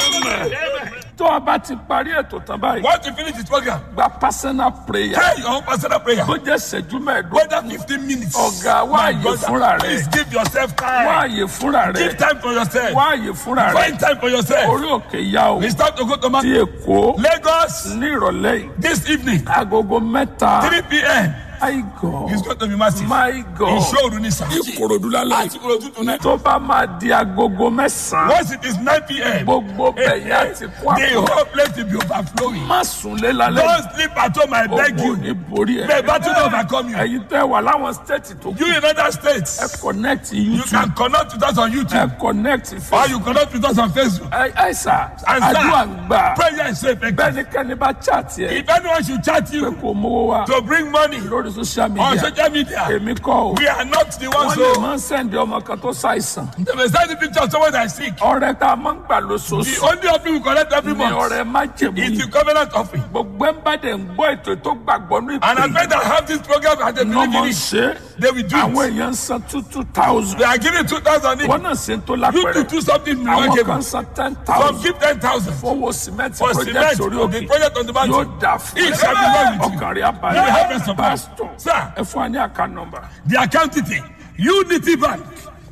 Amen. tó o bá ti parí ètò tán báyìí Once you finish this program, gba personal prayer pray your own personal prayer. bó jẹ́ ìṣẹ́jú mẹ́ẹ̀ẹ́dógún Whether 15 minutes. Ọ̀gá, wá My àyè brother, fúnra rẹ. Please give yourself wá time. àyè fúnra rẹ Give time for yourself. wá àyè fúnra rẹ Find time for yourself. orí òkè yá o It's time to go to ti Ma- èkó Lagos ní ìrọ̀lẹ́ yìí this evening, agogo mẹ́ta 3 p.m. my god It's going to be massive. my god Ìṣòro ní sà. ìkòròdú lálẹ́ Àti Ìkòròdú tonight. tó bá máa di agogo mẹ́sàn-án Once it is 9 p.m., gbogbo bẹ̀yà ti kó the àpò whole place will be overflowing. má sùnlé lálẹ́ Don't sleep at home, I beg ogun you. ní borí ẹ̀ The battle will overcome you. ẹ̀yin tẹ́ wà láwọn stéètì tó kù You in other ẹ states, connect you youtube can connect with us on ẹ YouTube connect or facebook you connect with us on Facebook. ẹ ẹ sà And àdúrà ń sir, gbà prayer is so effective. bẹ́ẹ̀ ni kẹ́ni bá chat yẹ If anyone should chat pé you kò mówó wa to bring money lórí social on media social media, èmi kọ́ o we are not the ones wọ́n lè who máa ń sẹ́ndì ọmọ kan tó ṣàìsàn they may send the picture of someone that is sick. ọrẹ tá a máa ń gbà The lóṣooṣù only offering we collect every ni month ọrẹ májèmú is yìí the covenant offering. gbogbo ẹ̀ ń bá dẹ̀ ń gbọ́ ètò tó gbàgbọ́ ní And I ìpè bet that have this program and they ní believe ọmọ in ń it. ṣe They will do àwọn it. èèyàn ń san two two thousand They are giving 2,000 each. wọn náà ṣe ń tó You lápẹ̀rẹ̀ to do something àwọn kan remarkable. san ten Some thousand give 10,000 fowó cement for project cement orí on the òkè project on the yóò mountain. dà fún It shall be well with you. ọkàn rí You will have abalẹ̀ rest of pastor Sir, ẹ fún wa ní àká nọmba the account detail unity bank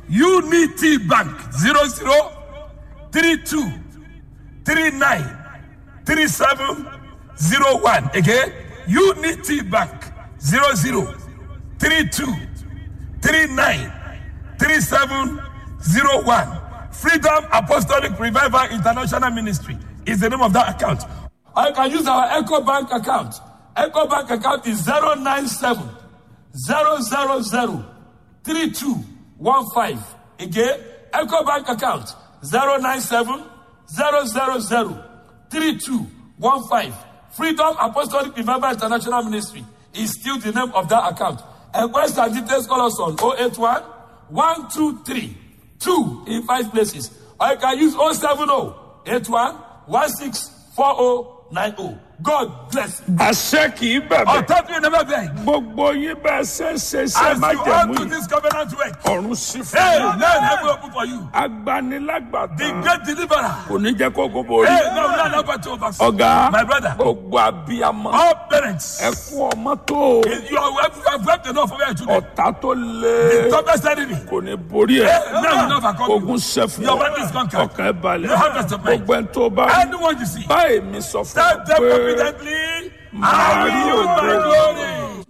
unity bank zero zero three two three nine three seven zero one again unity bank zero zero three two three nine three seven zero one freedom apostolic revival international ministry is the name of that account or you can use our echo bank account echo bank account is zero nine seven zero zero zero three two one five again echo bank account zero nine seven zero zero zero three two one five freedom apostolic revival international ministry is still the name of that account enquest and details call us on oh eight one one two three two in five places or you can use oh seven oh eight one one six four oh nine oh god bless you. àṣẹ kì í bẹ̀bẹ̀ ọ̀tọ́ tí you never beg. gbogbo yín bẹ́ẹ̀ ṣe ṣe ṣe As you májẹ̀mú on to yìí this covenant work. ọ̀run sí fún Hey, yín man, heaven open for you. The agbanilágbàtàn great deliverer. kò ní jẹ́ kó gbogbo Hey, rí no, no, no, but over. ọ̀gá My brother. gbogbo abiyamọ All parents. ẹkún ọmọ tó You are you have wept enough for your children. ọ̀tá tó lé Toughest enemy. kò ní borí ẹ̀ Hey, now you know overcome you. ogun ṣẹ́fù Your battle is conquered. ọkàn ẹ̀ balẹ̀ You have rest of mind. gbogbo ẹ̀ tó bá Anyone you see. báyìí mi sọ fún Tell ọ them pé confidently. màá I rí will use my ògo glory.